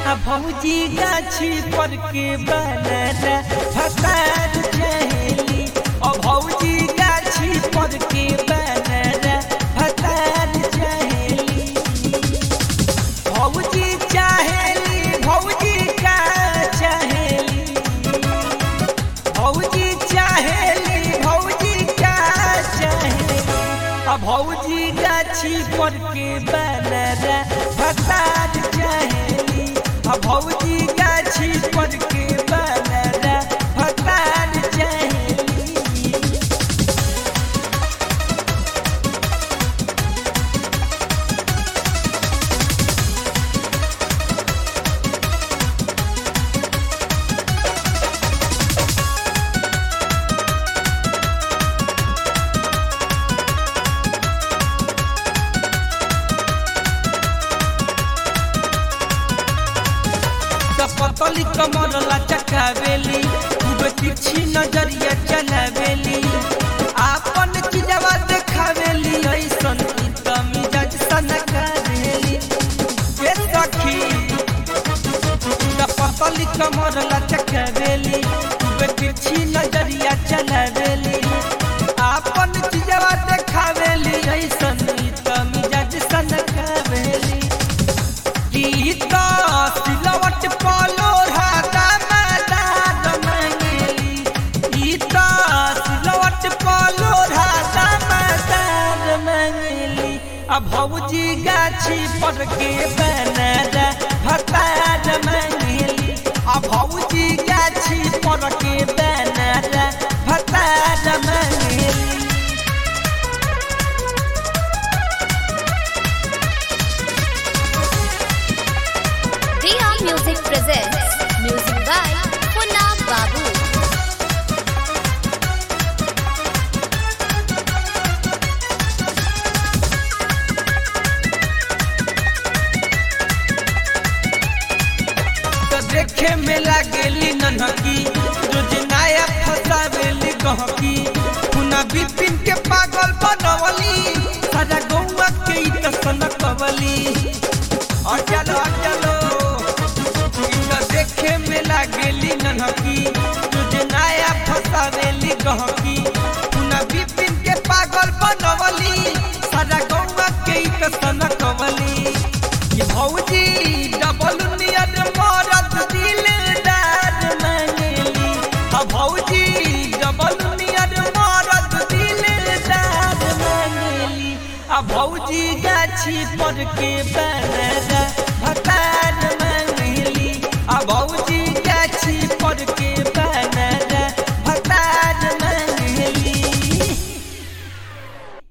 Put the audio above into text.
आ भौजी गाछी पर के बनाना भतार चहेली आ भौजी गाछी पर के बनाना भतार चहेली भौजी चाहेली भौजी का चाहेली भौजी चाहेली भौजी का चाहेली आ भौजी गाछी पर के बनाना भतार चाहेली आ भौजी गाछी पर के बनाना भतार चाहेली पतली कमर लचकावेली खूब तिरछी नजरिया चलावेली आपन चिजवा देखावेली ऐसन ई त मिजाज सनकावेली ए सखी त पतली कमर लचकावेली खूब तिरछी नजरिया चलावेली आपन चिजवा देखावेली ऐसन ई त मिजाज सनकावेली गीता सिलवट पालो राधा मैदान मंगेली गीता सिलवट पालो राधा मैदान मंगेली आ भौजी गाछी पर के बनाना भतार मंगेली आ भौजी गाछी पर के बनाना भतार Mangeli Dia Music presents music by Punna Babu. तो देखे में लागेली नन्हकी रोज नया फसावेली गहकी पुना बिपिन के पागल बनवली सारा गौवा के ई त सनकवली और चलो और चलो ई तो देखे में लागेली नन्हकी रोज नया फसावेली गहकी पुना बिपिन के पागल बनवली सारा गौवा के ई त सनकवली ये भौजी डबल नियत मरद दिलदार मंगेली आ भौजी डबल नियत मरद दिलदार मंगेली आ भौजी गाछी पर के बनरा